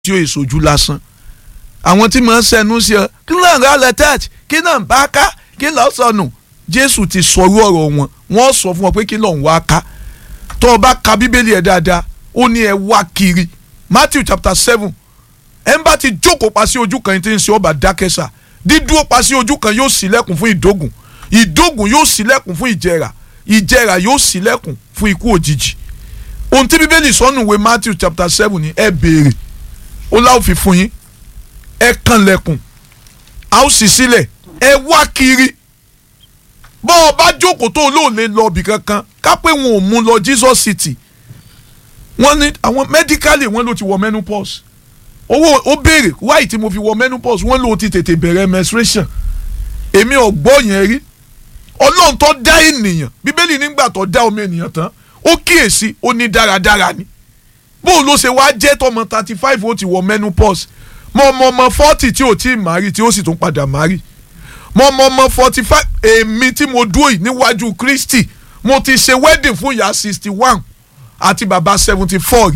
tí ó èsojú lásán àwọn tí màá sẹnu sí ọ kí náà rà lẹ́tẹ̀ẹ̀tì kí náà bá ká kí lọ́ọ́ sọnù jésù ti sọrú ọ̀rọ̀ wọn wọ́n sọ fún ọ pé kí lọ́ọ́ ń wá ká tó o bá ka bíbélì ẹ̀ dáadáa ó ní ẹ wá kiri matthew chapter seven ẹ ń bá ti jókòó pa sí ojú kan tí ń ṣe ọba dákẹ́sà dídúró pa sí ojú kan yóò ṣílẹ̀kùn fún ìdógùn ìdógùn yóò ṣílẹ̀kùn fún ìjẹrà ìjẹrà yóò ṣílẹ̀kùn fún ikú òjijì ohun tí bíbélì sọnù ìwé matthew chapter seven ni ẹ béèrè ó láwọn fi fún yín ẹ kànlẹ̀kùn a ó sì sílẹ̀ ẹ wá kiri bọ́ ọ bá jókòó tó olóòlè lọ ibì kankan ká pé wọn ò mú lọ Jesus City wọ́n ní àwọn medically wọ́n ló ti wọ menopause owó ó béèrè wáyé tí mo fi wọ menopause wọ́n ló ti tètè bẹ̀rẹ̀ menstruation èmi ò gbọ́ yẹn rí ọlọ́run tó dá ènìyàn bíbélì nígbà tó dá ọmọ ènìyàn tán ó kíyèsí ó ní dáradára ni bó ló ṣe wá jẹ́ tọmọ thirty five ó ti wọ menopause mọ ọmọ ọmọ forty tí ò tí ì mari tí ó sì tún padà mari mọ ọmọ ọmọ forty five èmi tí mo dúró yìí níwájú Kristi mo ti ṣe wedding fún ìyá sixty one àti bàbá seventy four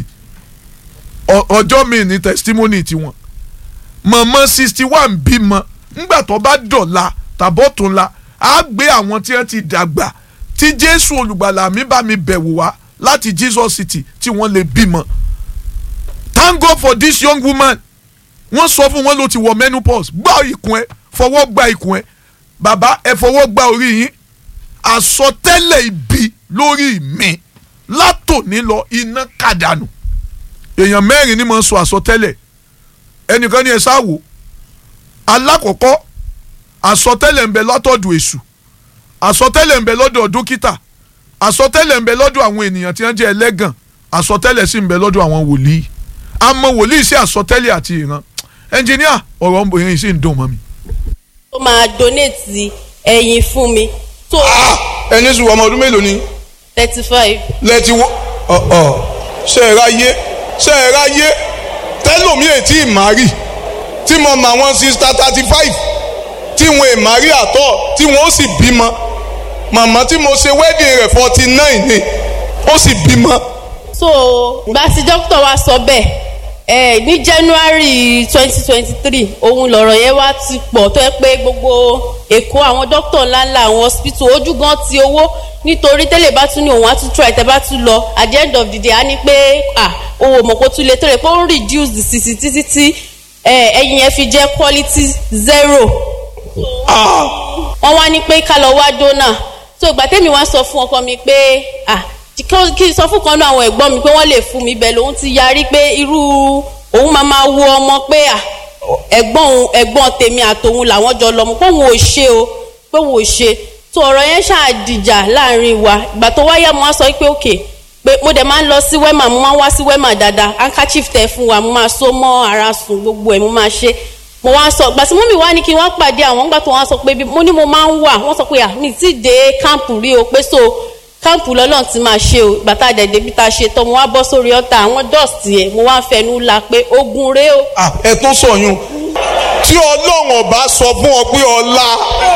ọjọ́ mi ní testimony tiwọn mọ̀mọ́ sixty one bímọ ńgbà tó bá dọ̀la tàbọ̀túnla á gbé àwọn tí wọ́n ti dàgbà tí Jésù olùgbàlà mi bá mi bẹ̀wò wá láti Jesus City tí wọ́n lè bímọ thank God for this young woman wọ́n sọ fún wọn ló ti wọ menopause gbá ikùn ẹ fọwọ́ gba ikùn ẹ bàbá ẹ fọwọ́ gba orí yín àsọtẹ́lẹ̀ ibi lórí mi látòní lọ iná kàdánù èèyàn mẹ́rin ni mo ń sọ àsọtẹ́lẹ̀ ẹnìkan ní ẹ sáwò alákọ̀ọ́kọ́ àsọtẹ́lẹ̀ ń bẹ látọ̀dọ̀ èṣù àsọtẹ́lẹ̀ ń bẹ lọ́dọ̀ dókítà àsọtẹ́lẹ̀ ń bẹ lọ́dọ̀ àwọn ènìyàn tí wọ́n jẹ́ ẹlẹ́gàn àsọtẹ́lẹ̀ sì ń bẹ lọ́dọ̀ àwọn wòlíì àmọ́ wòlíì sí àsọtẹ́lẹ̀ àti ìran ẹnjìníà ọ̀rọ̀ obìnrin sì ń dùn mọ́ mi. ó máa donate ẹyin fún mi. tó ẹni sùn ọmọ ọdún mélòó ni. thirty five. lẹ́tí wọ́ ọ̀ọ́ ṣe é ráyé ṣe é ráyé tẹ́lòmí ètí ìmárì tí mo mọ àwọn sista thirty five tí wọn ìmárì àtọ̀ tí wọn ó sì bímọ màmá tí mo ṣe wedding rẹ̀ forty nine ni ó sì bímọ. so gba sí dókítà wa sọ bẹ́ẹ̀ ẹ ní january twenty twenty three òun lọ̀rọ̀ yẹn wá ti pọ̀ tó yẹ pé gbogbo èkó àwọn dókítà ńláńlá àwọn hospital ojú gan ti owó nítorí tẹ́lẹ̀ bá tún ní òun á tún try tẹ́ bá tún lọ at the end of the day á ní pé ah owó mọ̀kó tún lè tó rẹ̀ pé ó ń reduce the cc títí tí ẹyin yẹn fi jẹ́ quality zero. wọ́n wá ní pé ká lọ wá donor so ìgbà tẹ́mi wá sọ fún ọkọ mi pé ah kí n sọ fún kan náà àwọn ẹ̀gbọ́n mi pé wọ́n lè fún mi bẹ́ẹ̀ lòun ti yarí pé irú òun máa máa wo ọmọ pé ẹ̀gbọ́n òun ẹ̀gbọ́n tèmi àtòun làwọn jọ lọ́mọ pé òun ò ṣe o pé òun ò ṣe tó ọ̀rọ̀ yẹn ṣàdìjà láàrin wa ìgbà tó wáyà mo wá sọ pé òkè pé mo dẹ̀ máa ń lọ sí wẹ́mà mo máa ń wá sí wẹ́mà dáadáa handkerchief tẹ fún wa mo máa so mọ́ ara sùn gbogbo ẹ̀ mo máa ṣe mo wá sọ gbàtí mọ́mì wá ní kí wọ́n pàdé àwọn ńgbà tó wọ́n sọ pé mo ní mo máa ń wà wọ́n sọ pé à mi ti dé káàmpù rí o pé so káàmpù lọ́lọ́run ti máa ṣe o bàtà dẹ̀dẹ̀ bí ta ṣe tán mo wá bọ́ sórí ọ̀tá àwọn dọ́ọ̀sì ẹ̀ mo wá ń fẹnu la pé ogun rèé o. ẹ tún sọyún tí ọlọ́run ọba sọ fún ọ pé ọlá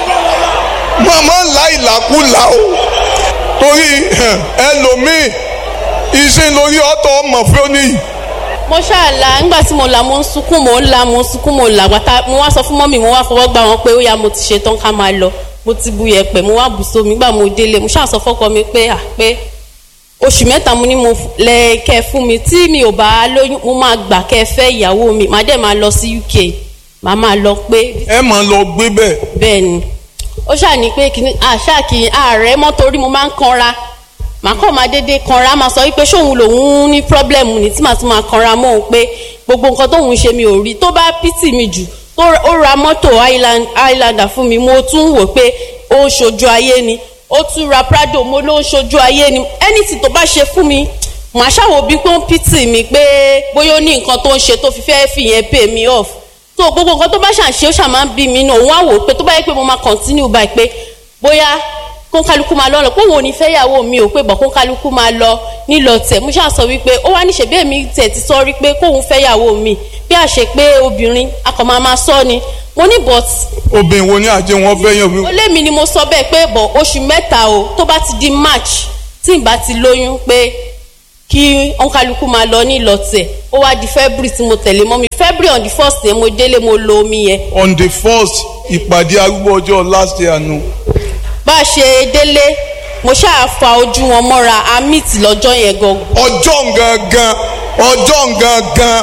màmá ńlá ìlàkúlà o torí ẹlòmíì iṣẹ́ lórí ọ̀tọ̀ ọmọ fún oníyì. mo ṣáàlà nígbà tí mo là mo ń sunkún mo ń la mo ń sunkún mo là gbàtà mo wá sọ fún mọ́mì mo wá fọwọ́ gbà wọ́n pé ó yá mo ti ṣe tán ká máa lọ mo ti bu yẹ̀pẹ̀ mo wá bù sómi nígbà mo délé mo ṣáà sọ fọ́kọ mi pé à pé oṣù mẹ́ta mo ní mo lẹ kẹ́ fún mi tí mi ò bá lóyún mo máa gbà kẹ́ fẹ́ ìyàwó mi màá dẹ̀ máa lọ sí UK màá máa lọ pé. ẹ máa lọ gbé bẹ́ẹ̀. bẹ́ẹ̀ ni ó ṣáà ní pé kìíní àṣà kì í ààrẹ mọ́ torí mo máa ń kanra màá kàn máa dédé kanra máa sọ wípé ṣóun lòun ní pírọ́blẹ̀mù ní tí màá tún máa kanra mọ́ òun pé gbogbo nǹkan tóun ṣe mi ò rí tó bá pítì mi jù ó ra mọ́tò highlander fún mi mo tún wò pé ó ń ṣojú ayé ni ó tún ra prado mo ló ń ṣojú ayé ni anything tó bá ṣe fún mi màá ṣàwò bí pé ó ń pítì mi pé bóyá ó ní nǹkan tó ń ṣe tó fi fẹ́ fìyẹn pay me off so gbogbo nǹkan tó bá ṣàṣe ó ṣàmá ń bí mi náà òun á wò ó pé tó bá yẹ pé mo máa continue báyìí pé bóyá kónkálukú máa lọ lọ pé òun ò ní fẹ́ yàwó mi ò pé bọ̀ kónkálukú máa lọ nílọ tẹ̀ mo ṣáà sọ wípé ó wá níṣẹ́ bẹ́ẹ̀ mi tẹ̀ ti sọ rí pé kóun fẹ́ yàwó mi bí àṣẹ pé obìnrin akọ̀mọ́ máa sọ ni mo ní but. obìnrin wo ni àjẹ wọn fẹ́ yàn mí. ó lé mi ni mo sọ bẹ́ẹ̀ pé bọ̀ oṣù mẹ́ta o tó bá ti di march tí n bá ti lóyún pé kí òǹkàlùkù máa lọ ní ìlọtẹ̀ ó wá di february tí mo tẹ̀lé mọ́ mi february on the first yẹn mo délé mo lo omi yẹn on the first ìpàdé arúgbó ọjọ́ last year nu bá a ṣe délé mo ṣáà fa ojú wọn mọ́ra a meet lọ́jọ́ yẹn gangan ọjọ́ gangan ọjọ́ gangan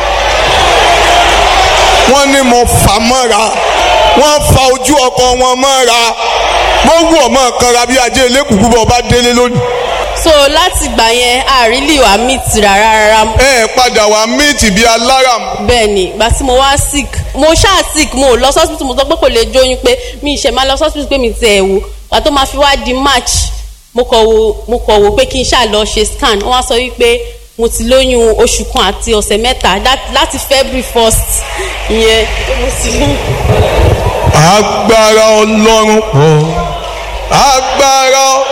wọ́n ní mo fà mọ́ra wọ́n fa ojú ọkọ wọn mọ́ra mo wù ọmọ kanra bí ajé elékùkù bọ̀ bá délé lónìí. so láti gbà yẹn a really wà meet rárá rárá ẹ ẹ padà wá míìtì bíi aláram bẹ́ẹ̀ ni ìgbà tí mo wá sick mo ṣáà sick mo ò lọ sọ́sibítù mo sọ pé kò lè jóyún pé mi ìṣẹ̀ máa lọ sọ́sibítù pé mi ti ẹ̀ wò ìgbà tó máa fi wá di march mo kọ̀ wò mo kọ̀ wò pé kí n ṣáà lọ ṣe scan wọ́n á sọ wípé mo ti lóyún oṣù kan àti ọ̀sẹ̀ mẹ́ta that- láti february first ìyẹn mo ti lóyún. agbára ọlọ́run pọ̀ agbára